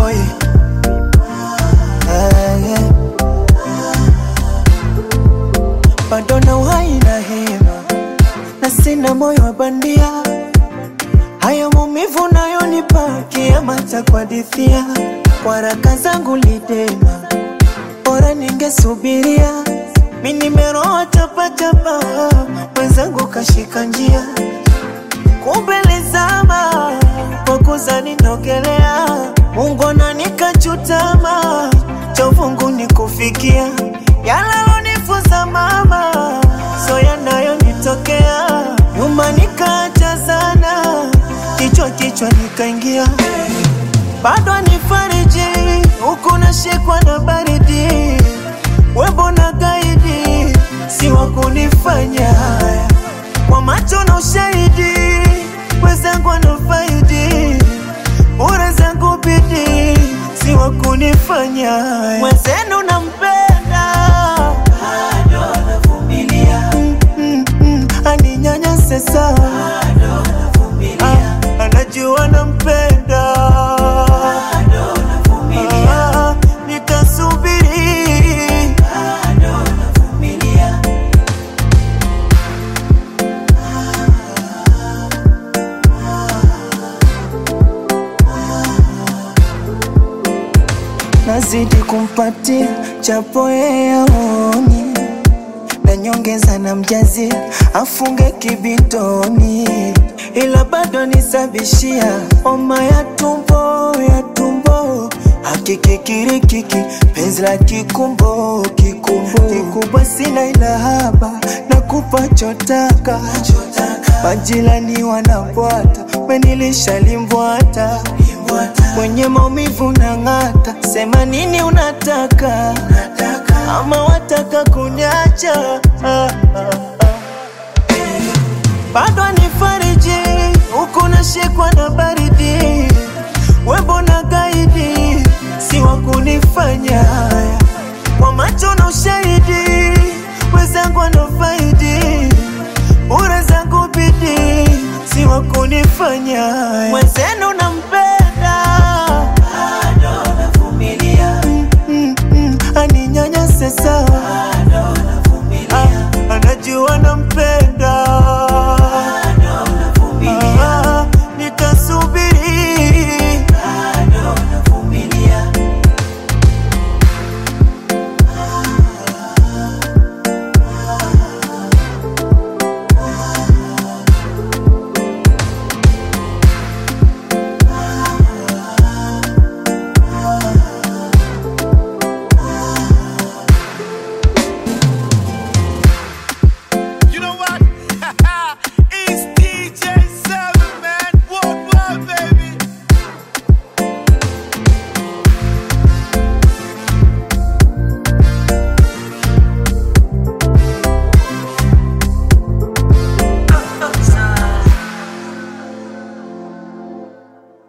boy ah, yeah. bado na uhai na hema na sina moyo wa bandia haya maumivu nayonipa kiama cha kuhadithia waraka zangu lidema bora ningesubiria mi nimeroa chapachapa mwenzangu kashika njia kumbelezama kwa kuzani nogelea ungona nikachutama chovungu nikufikia yalalonifuza mama so yanayonitokea nyuma nikaacha sana kichwa kichwa nikaingia bado nifariji huku nashikwa na baridi webo na gaidi si wa kunifanya haya kwa macho na ushahidi wezangu wanafaidi bure zangu bidi si wa kunifanya haya mwenzenu nampenda bado navumilia mm, mm, mm, aninyanyase sawa Ah, anajua nampenda Ah, nitasubiri nazidi kumpatia chapo yeye aoni na nyongeza na mjazi afunge kibitoni, ila bado nisabishia homa ya tumbo ya tumbo hakikikirikiki penzi la kikumbo kikumbo kikubwa sina ila haba na kupa chotaka majirani wanabwata menilisha limbwata mwenye maumivu na ng'ata sema nini unataka ama wataka kunyacha ah, ah, ah. bado nifariji huku nashikwa na baridi webo na gaidi